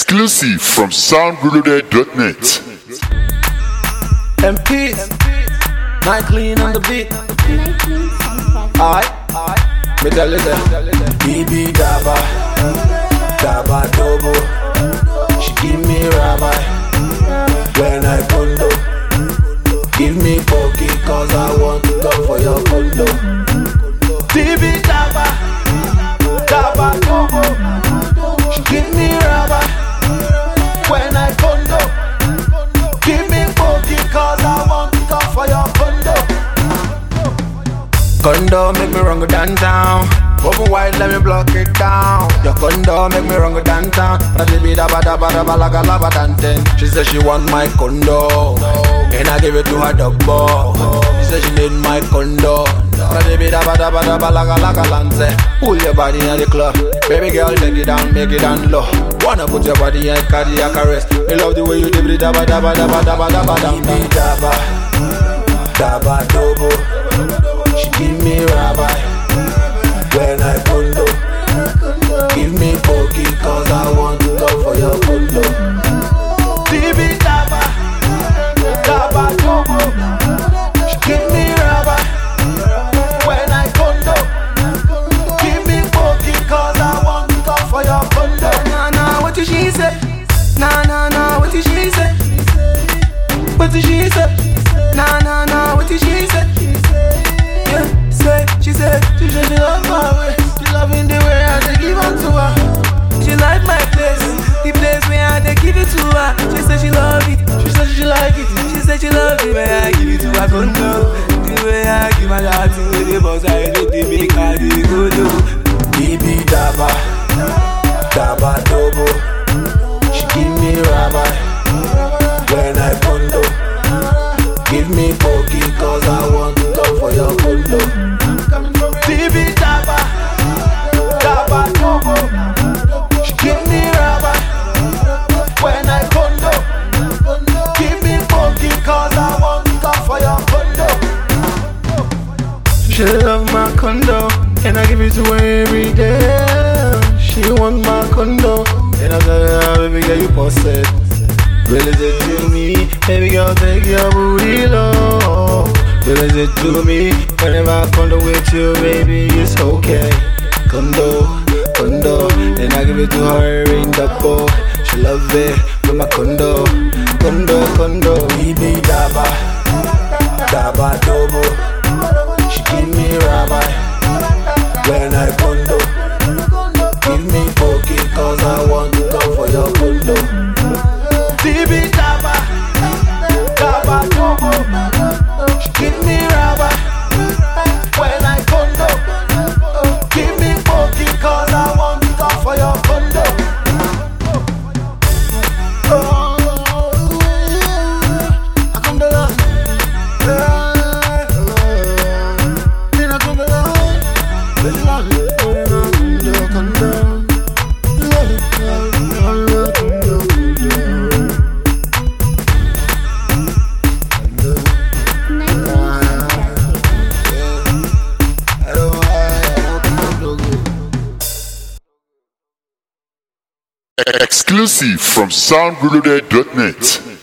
Exclusive from soundreloaded.net. MP, night clean on the beat. Alright, me tell you that. BB Daba, Daba Dobo. She give me rabbi when I condo. Give me pokey cause I want to come for your condo. BB Daba, Daba Dobo. She give me rabbi when I condo. Give me pokey cause I want to come for your condo. Condo make me run go downtown. Open wide, let me block it down. Your condo make me run go downtown. But she be dabba dabba dabba like a lava dancing. She said she want my condo, and I give it to her double. She said she need my condo. But she be dabba dabba dabba like a like a lance. Pull your body in the club, baby girl, take it down, make it down low. Wanna put your body in cardiac arrest. Me love the way you dip it dabba dabba dabba dabba dabba dabba dabba dabba dobo. She give me rabbi when I condo. Give me pokey cause I want to go for your condo. Baby daba, daba dobo. She give me rabbi when I condo. Give me pokey cause I want to go for your condo. Nah nah, what did she say? Nah nah nah, what did she say? What did she say? Nah nah nah, what did she say? Yeah, say, she said, she said she love my way. She loving the way I dey give unto her. She like my place, the place where I dey give it to her. She said she love it, she said she like it. She said she love the way I give it to her. Condo, the way I give my heart to the boss, I do the make her the go do. Baby daba, daba dobo. She give me rabbi when I condo. Give me pokey cause I want to go for your condo. Baby daba, daba dobo. She give me rabbi when I condo. Give me pokey cause I want to go for your condo. She love my condo and I give it to her every day. She want my condo and I tell her, baby girl, you posted. Release it to me, baby girl, take your booty low. Release it to me, whenever I condo with you, baby, it's okay. Condo, condo, then I give it to her in double. She love it with my condo, condo, condo. Baby daba, daba dobo. She give me rabbi when I condo. Give me pokey cause I want to go for your condo. Baby daba, daba dobo. She give me rabbi when I condo. Give me pokey cause I want to go for your condo. Oh, I come down. Exclusive from soundreloaded.net.